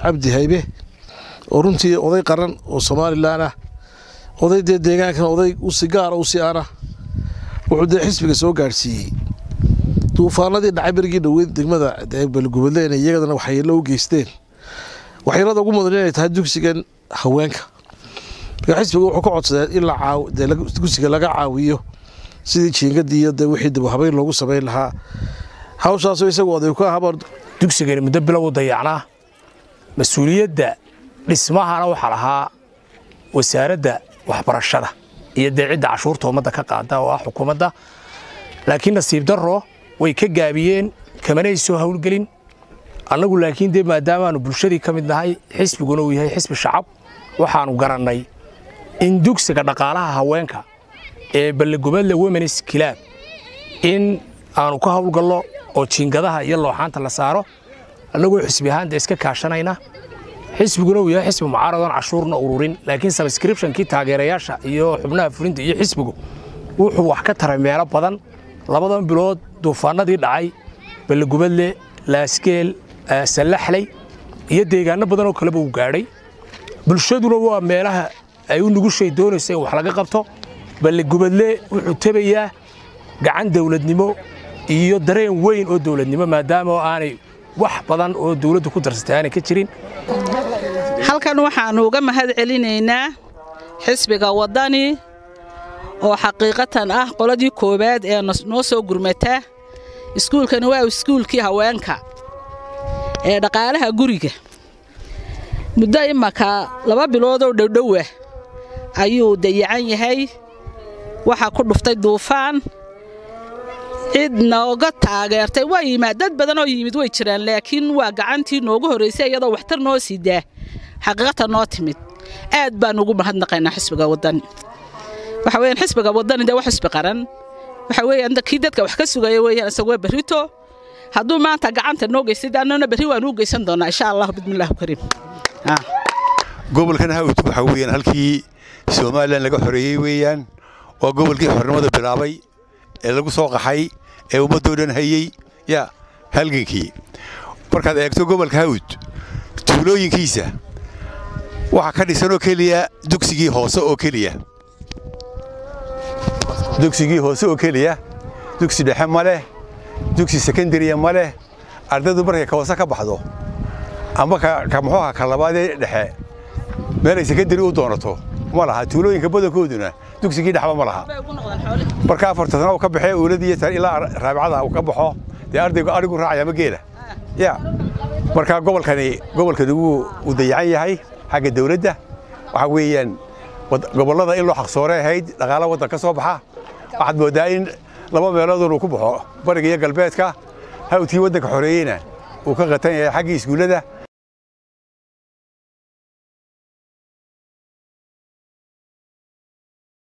cabdi haybe oo runtii oday qaran oo somalilan ah oday dee deegaankan oday usi gaara usi ana wuxuu dee xisbiga soo gaadhsiiyey duufaanadii dhacay berigii dhoweyd degmada balgubadle inay iyagadana waxyeello u geysteen waxyeelada ugu mudan inay tahay dugsigan haweenka marka xisbiga wuxuu ka codsadee in dugsiga laga caawiyo sidii jiingadii iyo dee wixii dib habeyn loogu samayn lahaa hawshaasoo isagu oday ka ahaba dugsigani muddo bilow u dayacnaa mas-uuliyadda dhismahana waxaa lahaa wasaaradda waxbarashada iyo dee cidda cashuurta ummadda ka qaada oo ah xukuumadda laakiin nasiib darro way ka gaabiyeen kamanay soo howlgelin annagu laakiin dee maadaamaanu bulshadii ka mid nahay xisbiguna uu yahay xisbi shacab waxaanu garannay in dugsiga dhaqaalaha haweenka ee ballegubadle womenis kilaab in aanu ka howlgallo oo jiingadaha iyo looxaanta la saaro annagoo xisbi ahaanta iska kaashanayna xisbiguna uu yahay xisbi mucaaradoon cashuurna ururin laakiin sabskribshonkii taageerayaasha iyo xubnaha fulinta iyo xisbigu wuxuu wax ka taray meelo badan labadan bilood duufaanadii dhacay ballegubadle laaskeel sallaxley iyo deegaano badan oo kaleba uu gaadhay bulshaduna waa meelaha ay u nugushay doonaysa in wax laga qabto ballegubadle wuxuu tebayaa gacan dawladnimo iyo dareen weyn oo dawladnimo maadaama oo aanay wax badan oo dawladdu ku darsatay aanay ka jirin halkan waxaannu uga mahad celinaynaa xisbiga waddani oo xaqiiqatan ah qoladii koowaad ee noo soo gurmata iskuulkani waa iskuulkii haweenka ee dhaqaalaha guriga muddo imaka laba biloodoo dhowdhowa ayuu dayacan yahay waxaa ku dhuftay duufaan cid nooga taageertay waa yimaad dad badan oo yimid way jiraan laakiin waa gacantii noogu horraysay iyadoo waxtar noo sidaa xaqiiqatan noo timid aad baan ugu mahadnaqaynaa xisbiga waddani waxa weeyaan xisbiga waddani dee wax xisbi qaran waxa weeyaan kii dadka wax ka sugaya weeyaan isagoo berrito hadduu maanta gacanta noo geystay annana berri waan u geysan doonaa insha allah bismillaahi kariim gobolkan hawd waxa weeyaan halkii somalilan laga xoreeyey weeyaan waa gobolkii xornimada bilaabay ee lagu soo qaxay ee ummaddoo dhan hayey ya halgankii markaad eegto gobolka hawd tuulooyinkiisa waxaa ka dhisan oo keliya dugsigii hoose oo keliya dugsigii hoose oo keliya dugsi dhexe ma leh dugsi sekondariya ma leh ardaydu markay ka hoose ka baxdo amba ka muxuuha ka labaadee dhexe meelay sekondari u doonato ma laha tuulooyinka badankooduna dugsigii dhexba ma laha marka afarta sana uu ka baxee uuladii ilaa raabicada uu ka baxo dee ardaygu arigu raacaya ma geela ya marka gobolkani gobolkani wuu u dayacan yahay xagga dawladda waxa weeyaan gobollada in loo xaqsoore ahayd dhaqaala waddan ka soo baxa waxaad mooddaa in laba meeloodun uu ku baxo bariga iyo galbeedka hawdkii waddanka xoreeyeyna uu ka qatan yahay xaggii iskuullada